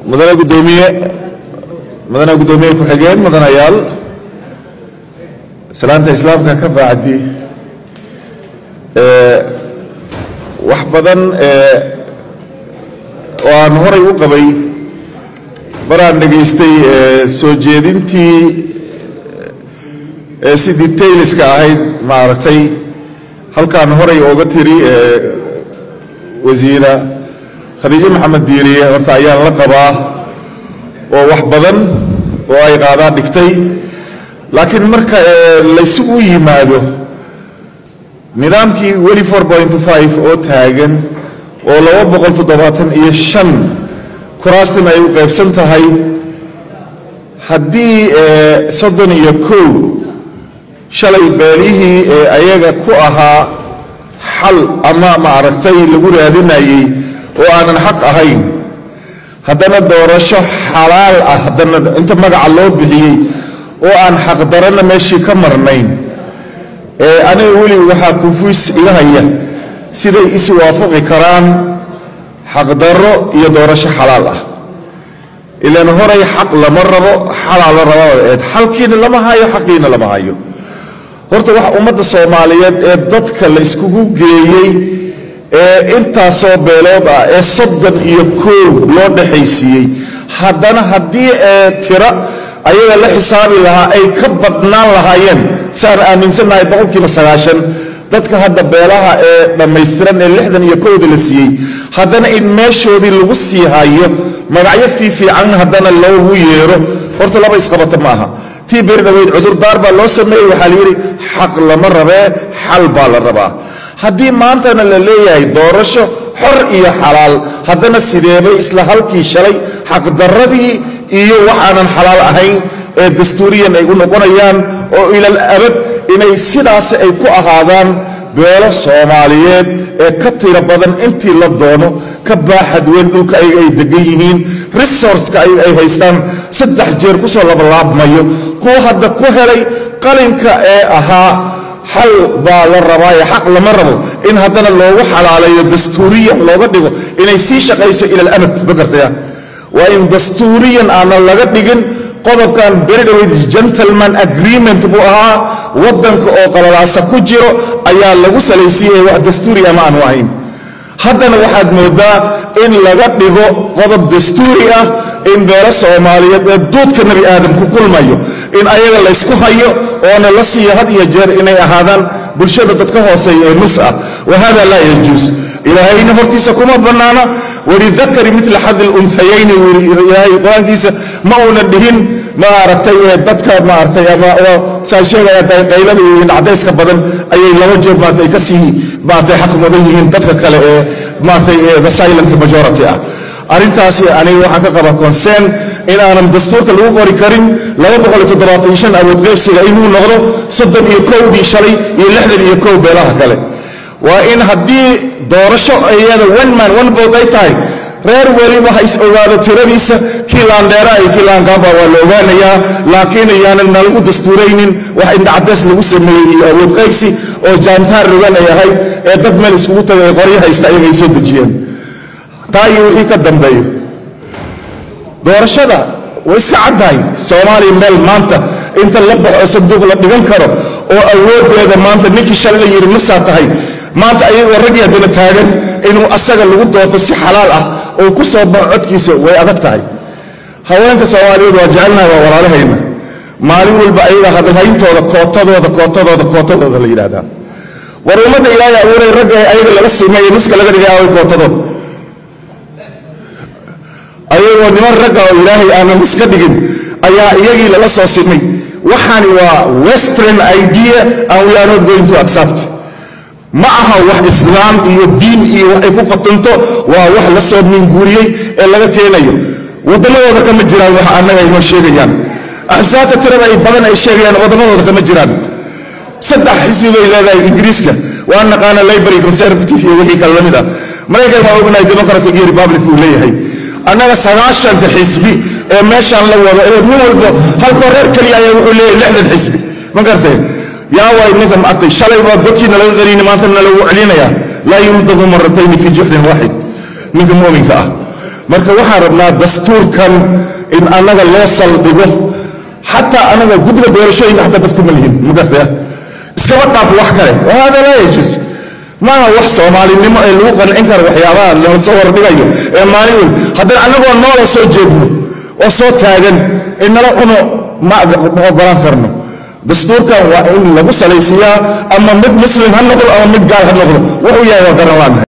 mudane gudoomiye mudane guddoomiye ku-xigeen mudanayaal salaanta islaamka ka bacdi wax badan oo aan horay u qabay maraan dhegaystay soo jeedintii si detailska ahayd maaragtay halkaan horay ooga tiri wasiira khadiijo maxamed diiriye horta ayaan la qabaa oo wax badan oo ay qaadaa dhigtay laakiin marka laysugu yimaado nidaamkii weli oo taagan oo iyo an kuraastan ay u qaybsan tahay haddii soddon iyo kow shalay beelihii ee ayaga ku ahaa xal ama maaragtay lagu raadinayey oo aanan xaq ahayn haddana doorasho xalaal ah haddana inta magaca loo bixiyey oo aan xaqdarana meeshii ka marnayn aniga weli waxaa kufuis iga haya siday is waafaqi karaan xaqdarro iyo doorasho xalaal ah ilaan horay xaq lama rabo xalaa la raba eed xalkiina lama hayo xaqiina lama hayo horta waxa ummadda soomaaliyeed ee dadka la yskugu geeyey ee intaasoo beelood ah ee soddon iyo koow loo dhexaysiiyey haddana haddii ee tira ayaga la xisaabi lahaa ay ka badnaan lahaayeen si aan aaminsannahay boqolkiiba sagaashan dadka hadda beelaha ee dhammaystiran ee lixdan iyo kowda la siiyey haddana in meeshoodii lagu sii hayo magacyo fiifiican haddana loogu yeero horta laba isqabata ma aha tii beri dhaweyd cudurdaar baa loo sameeyey waxaa la yidhi xaq lama rabee xal baa la rabaa haddii maantana la leeyahay doorasho xor iyo xalaal haddana sideebay isla halkii shalay xaqdarradii iyo waxaanan xalaal ahayn ee dastuuriyan ay u noqonayaan oo ilal abad inay sidaasi ay ku ahaadaan beelo soomaaliyeed ee ka tiro badan intii la doono ka baaxad weyn dhulka ayaga ay degan yihiin resourceka ayaga ay haystaan saddex jeer ku soo labalaabmayo kuwa hadda ku helay qalinka ee ahaa xal baa la rabaaye xaq lama rabo in haddana loogu xalaaleeyo dastuuriyan looga dhigo inay sii shaqayso ila alamad ma gartaya waa in dastuuriyan aanan laga dhigin qodobkan beri dhaweyd gentleman agreement buu ahaa waddanka oo qalalaasa ku jiro ayaa lagu salaysiiyey wax dastuuri ama aanu ahayn haddana waxaad moodaa in laga dhigo qodob dastuuri ah in beelo soomaaliyeed ee duudka nebi aadam ku kulmayo in ayaga laysku hayo oona la siiyo had iyo jeer inay ahaadaan bulshada dadka hooseeya ee nus ah wa hada laa yajuus ilaahayna hortiisa kuma bannaana walidakari mila xadi luntayayni ilaahay qur-aankiisa ma uuna dhihin maaragtay dadka maaragtay ama saa sheegaya qaylada iyo cadayska badan ayay laba jeer maaragtay ka sii maaragtay xaq mudan yihiin dadka kale ee maaragtay the silent majority ah arrintaasi aniga waxaan ka qabaa concern in aanan dastuurka lagu qori karin awood qaybsiga inuu noqdo soddon iyo kowdii shalay iyo lixdan iyo kow beelaha kale waa in haddii doorasho iyada one man one vote ay tahay reer weliba ha is ogaado tiradiisa kii laandheera iyo kii laangaaba waa la ogaanayaa laakiin iyaanan nalagu dastuuraynin wax indhacadays lagu sameeyey iyo awood qaybsi oo jaantaar rogan ay ahayd ee dad meel iskugu tagay ee qoryo haysta ayaga ay soo dejiyeen taa iyo wixii ka dambeeyo doorashada way iska caddahay soomaaliya meel maanta inta la baxo sanduuq la dhigan karo oo awooddeeda maanta ninkii shalay la yidhi nusaa tahay maanta ayagoo raggii haddana taagan inuu asaga lagu doorto si xalaal ah oo ku soo baxo codkiisa way adag tahay haweenka soomaaliyeed waa jecelnahay waa walaalahayna maalin walba ayaga hadalhayntooda kootadooda kootadooda kootadooda la yidhaahdaa war ummadda ilaahay abuuray ragga ayaga laga simeeye nuska laga dhigay aaway kootadooda ayagoo niman ragga oo ilaahay aanan nus ka dhigin ayaa iyagii lala soo simay waxaani waa western idea and we are not going to accept ma aha wax islaam iyo diin iyo wax ay ku qatunto waa wax la soo minguuriyey ee laga keenayo waddamadooda kama jiraan wax annaga aynoo sheegayaan axsaabta tirada ay badan ay sheegayaan waddamadooda kama jiraan saddex xisbi bay leedahay ingiriiska waa naqaana library conservative iyo wixii kale la mid ah maraykan waa ognahay democratic iyo republic uu leeyahay annaga sagaashanka xisbi ee meeshaan la wado ee nin walba halkoo reer keliya ayaa wuxuu leeyahay lixdan xisbi ma gartay yaa waay ninka maartay shalay baa godkiina laga qaniini maanta na lagu celinayaa laa yumdadu maratayni fi juxrin waaxid ninka mu'minka ah marka waxaan rabnaa dastuurkan in annaga loo saldhigo xataa anaga guddiga doorashooyinka xataa dadku ma lihin mugartaya iskaba dhaaf wax kale wahada laa yajus maaha wax soomaalinimo ee lagu qancin karo waxyaabaha lala soo hordhigayo ee maalin weyn haddana annagoo noola soo jeedno oo soo taagan inala cuno ma ogolaan karno dastuurkan waa in lagu salaysiiyaa ama mid muslim ha noqdo ama mid gaal ha noqdo wuxuu yahay waa garan laanahay